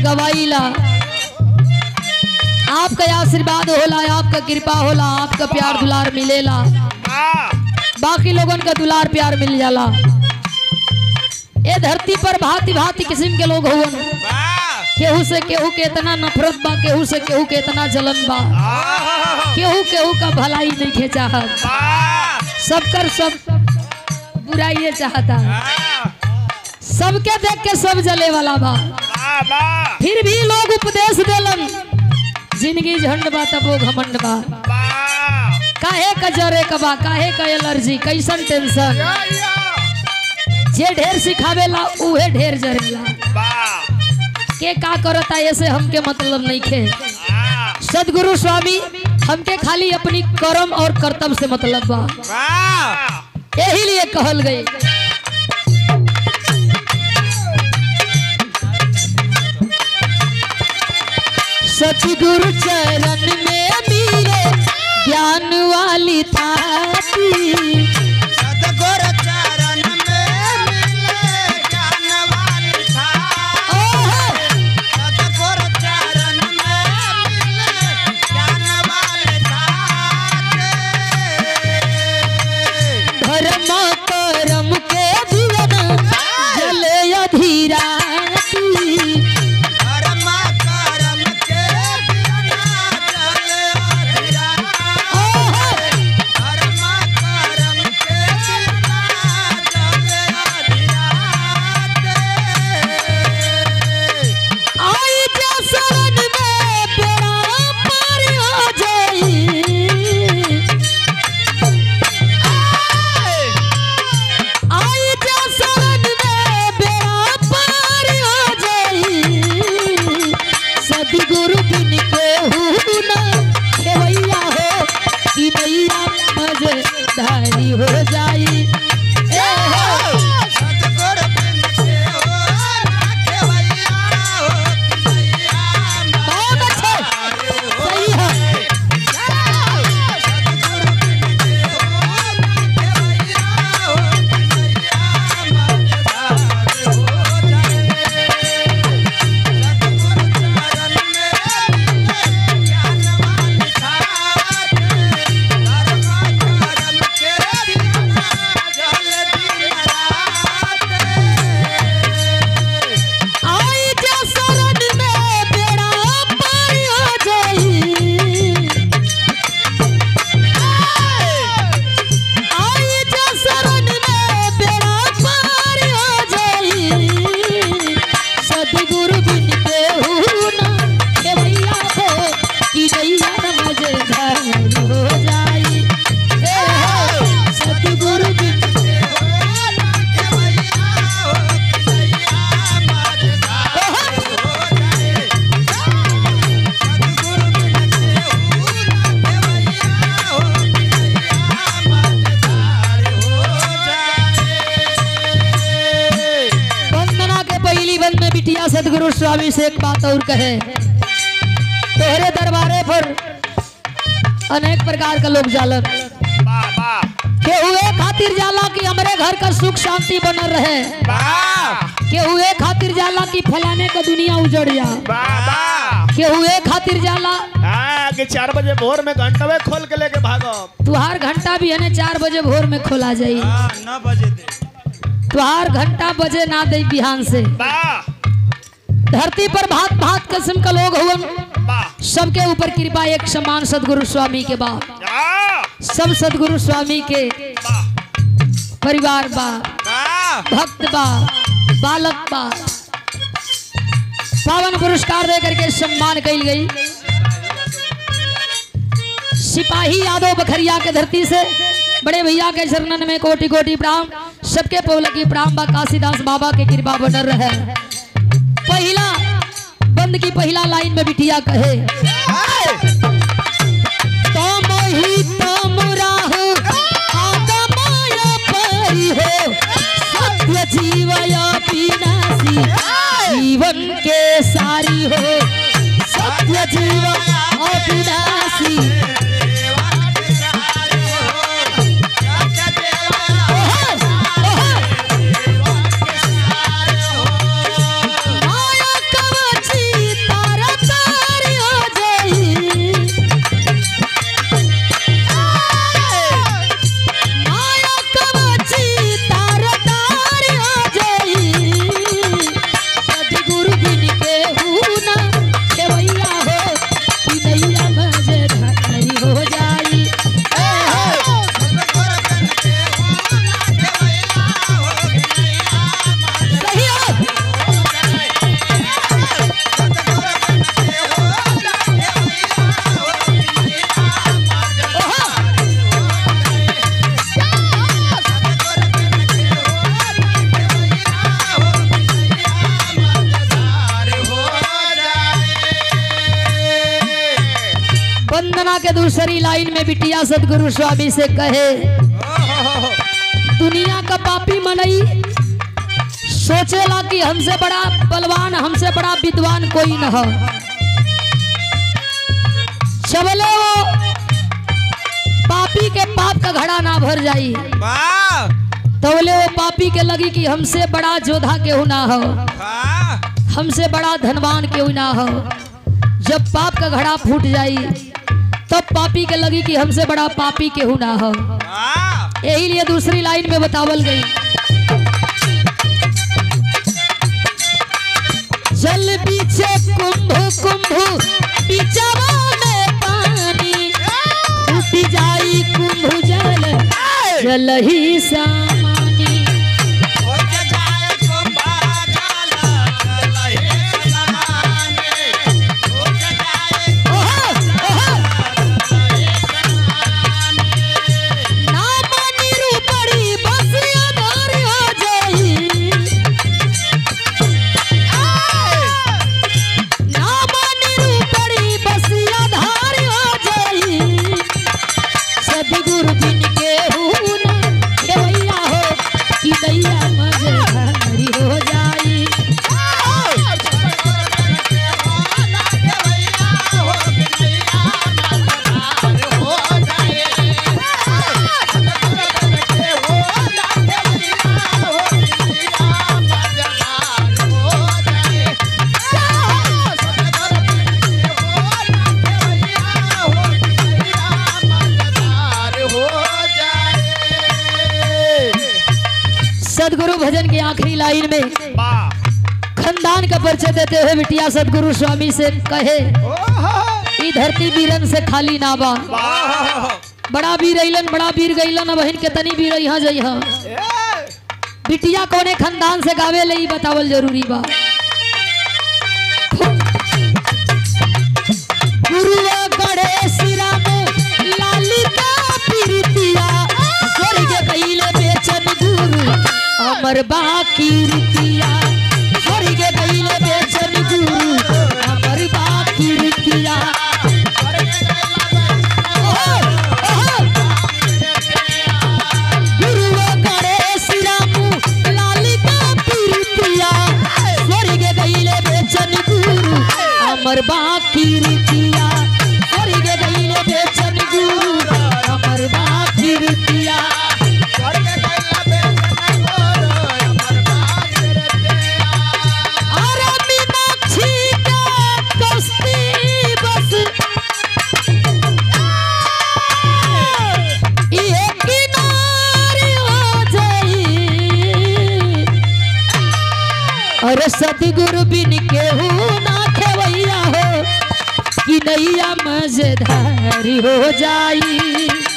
गवाईला आपका आशीर्वाद होला आपका कृपा होला आपका प्यार दुलार मिलेला बाकी लोगन का दुलार प्यार मिल जाला ए धरती पर भांति भांति किस्म के लोग हुवन केहू से केहू के इतना नफरत बा केहू से केहू के इतना जलन बा केहू केहू का भलाई नहीं खे चाहत सबकर सब बुराइये चाहता सबके देख के सब जले वाला बा फिर भी लोग उपदेश देलन जिंदगी झंड बा तबो घमंड बा काहे का जरे का बा काहे का एलर्जी कैसन टेंशन जे ढेर सिखावेला उहे ढेर जरेला के का करता ऐसे हमके मतलब नहीं खे सदगुरु स्वामी हमके खाली अपनी कर्म और कर्तव्य से मतलब बा यही लिए कहल गई सतगुरु चरण में मिले ज्ञान वाली थाती सतगुर चरण में मिले ज्ञान वाली था ओहो! सतगुर चरण में मिले ज्ञान वाली था धर्म कर्म के जीवन जले अधीराती धर्म कर्म के बिना चले अधीरा ओहो! धर्म कर्म के बिना चले अधीरा आई जा शरण में बेड़ा पार हो जाई आई जा शरण में बेड़ा पार हो जाई सदगुरु बिन के ना खेवैया हो कि नैया मजेदारी हो जाई ए हो सतगुर बिन के हो ना केवैया हो कि नैया बहुत अच्छे सही है सतगुर बिन के हो ना केवैया हो कि नैया मजेदार हो जाए सतगुर चरण में मिले ज्ञान वाली ठाठ धर्म कर्म के बिना जल दिन रात आई जा शरण में बेड़ा पार हो जाई आई जा शरण में बेड़ा पार हो जाई सदगुरु बिन के ना के भैया हो कि नैया मजेदार हो जाई ए हो सदगुरु बिन वंदना के पहली बंद में बिटिया सदगुरु स्वामी से एक बात और कहे तोहरे दरबारे पर अनेक प्रकार का लोग जालन के हुए खातिर जाला कि हमरे घर का सुख शांति बनल रहे के हुए खातिर जाला कि फलाने का दुनिया उजड़ जा के हुए खातिर जाला कि चार बजे भोर में घंटवे खोल के लेके भागो तुहार घंटा भी है चार बजे भोर में खोला जाई न बजे दे तुहार घंटा बजे ना दे बिहान से वाह धरती पर भात भात किस्म का लोग हुवन वाह सबके ऊपर कृपा एक समान सदगुरु स्वामी के बा वाह सब सदगुरु स्वामी के परिवार बा भक्त बा बालक बा पावन पुरस्कार दे करके सम्मान कई गई सिपाही यादव बखरिया के धरती से बड़े भैया के चरणन में कोटि कोटि प्रणाम सबके पौलकी प्रणाम बा काशीदास बाबा के कृपा बनल रहे पहला बंद की पहला लाइन में बिटिया कहे तम ही तम राहु आगमय परि हो सत्य जीवय विनाशी जीवन के सारी हो सत्य जीवन अविनाशी ओहो, ओहो। माया कवची दूसरी लाइन में बिटिया सदगुरु स्वामी से कहे दुनिया का पापी मनई सोचेला कि हमसे बड़ा बलवान हमसे बड़ा विद्वान कोई न हो चबले वो पापी के पाप का घड़ा ना भर जाई वाह तो बोले वो पापी के लगी कि हमसे बड़ा जोधा केहू ना हो वाह हमसे बड़ा धनवान केहू ना हो जब पाप का घड़ा फूट जाई तब पापी के लगी कि हमसे बड़ा पापी केहू ना हो वाह यही लिए दूसरी लाइन में बतावल गई जल पीछे कुंभ कुंभ बिचवा में पानी टूटी जाई कुंभ जल जल ही सामानी हो जाए कुंभा जल लहे समाने हो जाए ओहो, ओहो, ना मानी रूपड़ी बस अनार हो जाई ना मानी रूपड़ी बस आधार हो जाई सदगुरु बिन के हुना केवैया हो कि दैया मजधारी हो जाई सदगुरु भजन की आखिरी लाइन में वाह खानदान का परिचय देते हुए बिटिया सदगुरु स्वामी से कहे ई धरती वीरन से खाली ना बा वाह बड़ा वीर अइलन बड़ा वीर गइलन अब बहन के तनी वीर यहाँ जई हाँ बिटिया कौने खानदान से गावे ले ई बतावल जरूरी बा गुरुआ गणेश राम लालिका प्रीतिया स्वर्ग कइले बेचन गुरु अमर बाकी रितिया स्वर्ग कइले बेचन गुरु अमर बाकी रितिया ओहो, ओहो। गुरुआ गणेश राम लालिका प्रीतिया स्वर्ग गइले बेचन गुरु अमर बाकी रितिया स्वर्ग गइले बेचन गुरु अमर बाकी रितिया अरे मीनाक्षी का कश्ती बस ये किनारे हो जाई अरे सतगुरु बिन केहू ना खेवैया हो कि नैया मजेदारी हो जाई